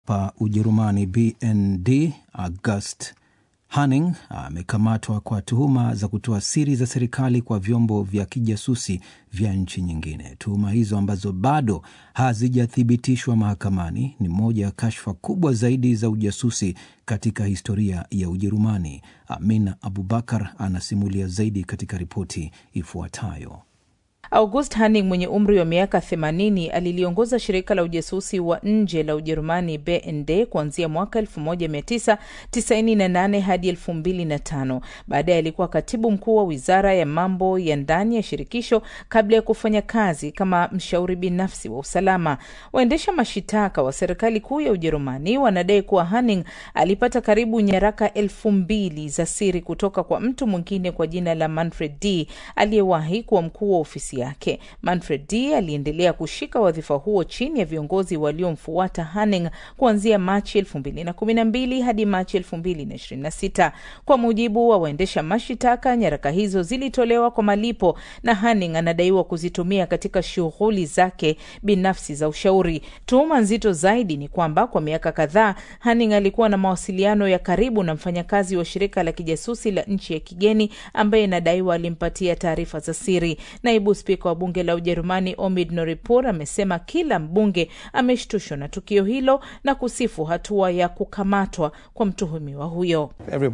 hapa Ujerumani, BND, August Hanning amekamatwa kwa tuhuma za kutoa siri za serikali kwa vyombo vya kijasusi vya nchi nyingine. Tuhuma hizo ambazo bado hazijathibitishwa mahakamani ni moja ya kashfa kubwa zaidi za ujasusi katika historia ya Ujerumani. Amina Abubakar anasimulia zaidi katika ripoti ifuatayo. August Hanning mwenye umri wa miaka 80 aliliongoza shirika la ujasusi wa nje la Ujerumani BND kuanzia mwaka 1998 hadi 2005. Baadaye alikuwa katibu mkuu wa wizara ya mambo ya ndani ya shirikisho kabla ya kufanya kazi kama mshauri binafsi wa usalama. Waendesha mashitaka wa serikali kuu ya Ujerumani wanadai kuwa Hanning alipata karibu nyaraka elfu mbili za siri kutoka kwa mtu mwingine kwa jina la Manfred D aliyewahi kuwa mkuu wa ofisi yake. Manfred D aliendelea kushika wadhifa huo chini ya viongozi waliomfuata Hanning kuanzia Machi 2012 hadi Machi 2026. Kwa mujibu wa waendesha mashitaka, nyaraka hizo zilitolewa kwa malipo na Hanning anadaiwa kuzitumia katika shughuli zake binafsi za ushauri. Tuhuma nzito zaidi ni kwamba kwa miaka kadhaa Hanning alikuwa na mawasiliano ya karibu na mfanyakazi wa shirika la kijasusi la nchi ya kigeni ambaye inadaiwa alimpatia taarifa za siri. Naibu spika wa bunge la Ujerumani Omid Noripur amesema kila mbunge ameshtushwa na tukio hilo na kusifu hatua ya kukamatwa kwa mtuhumiwa huyo.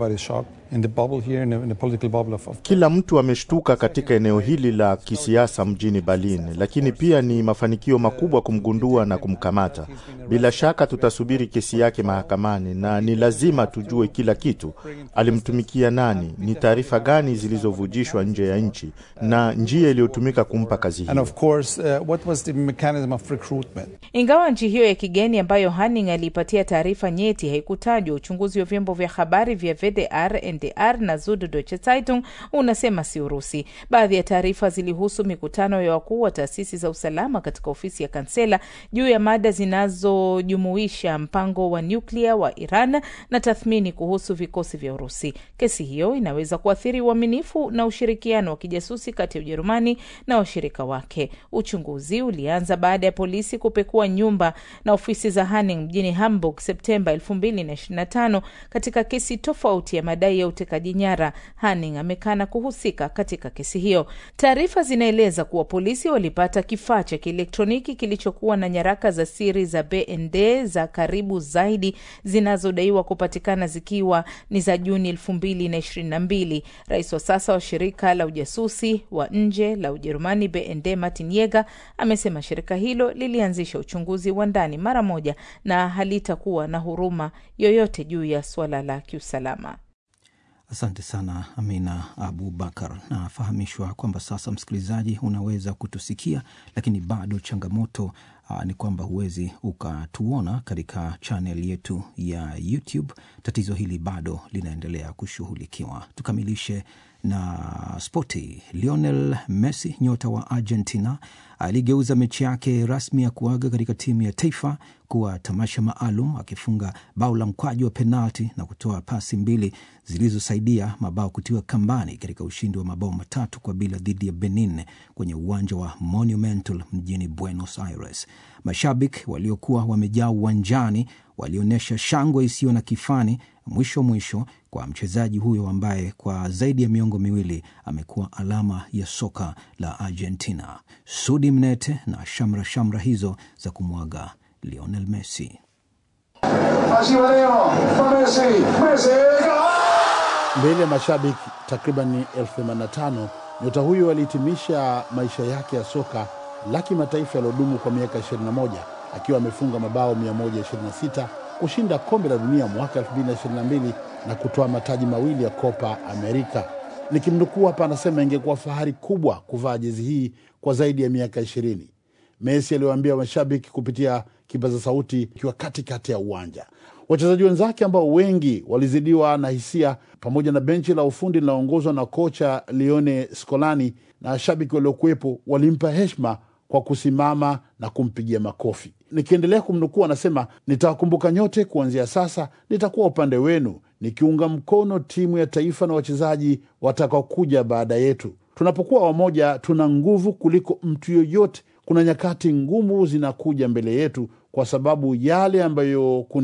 Kila mtu ameshtuka katika eneo hili la kisiasa mjini Berlin, lakini pia ni mafanikio makubwa kumgundua na kumkamata. Bila shaka tutasubiri kesi yake mahakamani, na ni lazima tujue kila kitu: alimtumikia nani, ni taarifa gani zilizovujishwa nje ya nchi na njia iliyotumika kumpa kazi hiyo. Ingawa nchi hiyo ya kigeni ambayo Hanning aliipatia taarifa nyeti haikutajwa, uchunguzi wa vyombo vya habari vya VDR, NDR na Süddeutsche Zeitung unasema si Urusi. Baadhi ya taarifa zilihusu mikutano ya wakuu wa taasisi za usalama katika ofisi ya kansela juu ya mada zinazojumuisha mpango wa nyuklia wa Iran na tathmini kuhusu vikosi vya Urusi. Kesi hiyo inaweza kuathiri uaminifu na ushirikiano wa kijasusi kati ya Ujerumani na washirika wake. Uchunguzi ulianza baada ya polisi kupekua nyumba na ofisi za Hanning mjini Hamburg Septemba 2025 katika kesi tofauti ya madai ya utekaji nyara. Hanning amekana kuhusika katika kesi hiyo. Taarifa zinaeleza kuwa polisi walipata kifaa cha kielektroniki kilichokuwa na nyaraka za siri za BND za karibu zaidi zinazodaiwa kupatikana zikiwa ni za Juni 2022. Rais wa sasa wa shirika la ujasusi wa nje la Ujerumani BND Martin Yeger amesema shirika hilo lilianzisha uchunguzi wa ndani mara moja na halitakuwa na huruma yoyote juu ya suala la kiusalama. Asante sana Amina Abubakar. Nafahamishwa kwamba sasa, msikilizaji, unaweza kutusikia, lakini bado changamoto uh, ni kwamba huwezi ukatuona katika chanel yetu ya YouTube. Tatizo hili bado linaendelea kushughulikiwa. Tukamilishe na spoti. Lionel Messi, nyota wa Argentina, aligeuza mechi yake rasmi ya kuaga katika timu ya taifa kuwa tamasha maalum, akifunga bao la mkwaju wa penalti na kutoa pasi mbili zilizosaidia mabao kutiwa kambani katika ushindi wa mabao matatu kwa bila dhidi ya Benin kwenye uwanja wa Monumental mjini Buenos Aires. Mashabiki waliokuwa wamejaa uwanjani walionyesha shangwe isiyo na kifani mwisho mwisho kwa mchezaji huyo ambaye kwa zaidi ya miongo miwili amekuwa alama ya soka la Argentina. Sudi Mnete na shamra shamra hizo za kumwaga Lionel Messi. Mbele ya mashabiki takriban elfu themanini na tano nyota huyo alihitimisha maisha yake ya soka la kimataifa yaliyodumu kwa miaka 21 akiwa amefunga mabao 126 kushinda kombe la dunia mwaka 2022 na kutoa mataji mawili ya Copa America. Nikimnukuu hapa, anasema ingekuwa fahari kubwa kuvaa jezi hii kwa zaidi ya miaka ishirini. Messi aliwaambia mashabiki kupitia kipaza sauti ikiwa katikati ya uwanja. Wachezaji wenzake ambao wengi walizidiwa na hisia, pamoja na benchi la ufundi linaongozwa na kocha Lione Scolani na washabiki waliokuwepo, walimpa heshima kwa kusimama na kumpigia makofi. Nikiendelea kumnukuu, anasema nitawakumbuka nyote, kuanzia sasa nitakuwa upande wenu, nikiunga mkono timu ya taifa na wachezaji watakaokuja baada yetu. Tunapokuwa wamoja, tuna nguvu kuliko mtu yoyote. Kuna nyakati ngumu zinakuja mbele yetu, kwa sababu yale ambayo